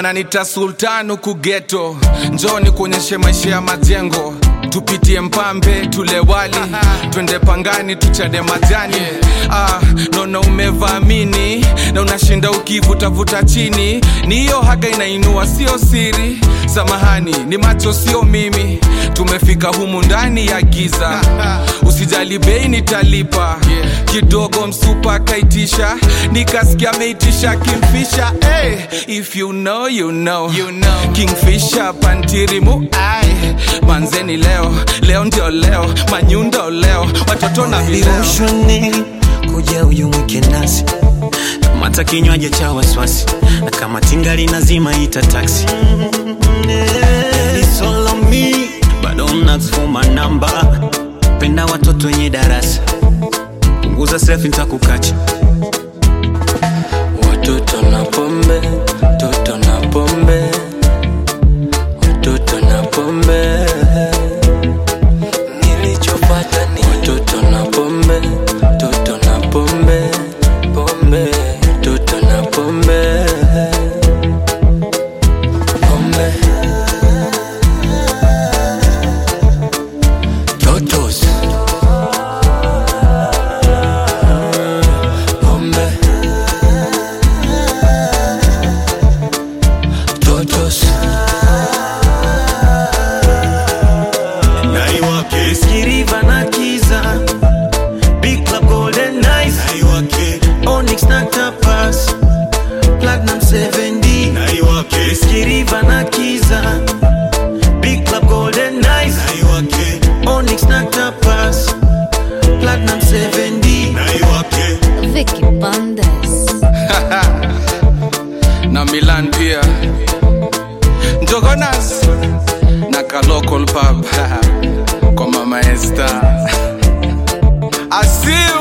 wananita sultan huku geto njoni kuonyeshe maisha ya majengo tupitie mpambe tule wali twende pangani tuchade majani ah, naona umevaamini na unashinda ukivutavuta chini ni hiyo haga inainua sio siri samahani ni macho sio mimi tumefika humu ndani ya giza usijali bei nitalipa kidogo msupa akaitisha nikasikia ameitisha kimfisha hey, if you know, you know. You know. kingfisha pantirimu ai manzeni leo leo ndio leo manyundo leo watoto na vileo Ushone kuja uyumwike nasi kamata kinywaji cha wasiwasi na kama tingali nazima ita taksi It's all on me, bado mnasoma namba penda watoto wenye darasa punguza selfie nitakukacha Watoto na pombe, toto na pombe, watoto na pombe. Nilichopata ni watoto na pombe, toto na pombe, pombe, toto na pombe, pombe. Totos. Pombe. Totos. naiwake skiriva na kiza big club golden nice naiwake onyx na tapas platinum 7d naiwake skiriva na kiza big club golden nice naiwake onyx na tapas platinum 7d naiwake Vicky Bandes. na milan pia njogonas na ka local pub kwa mama esta asiu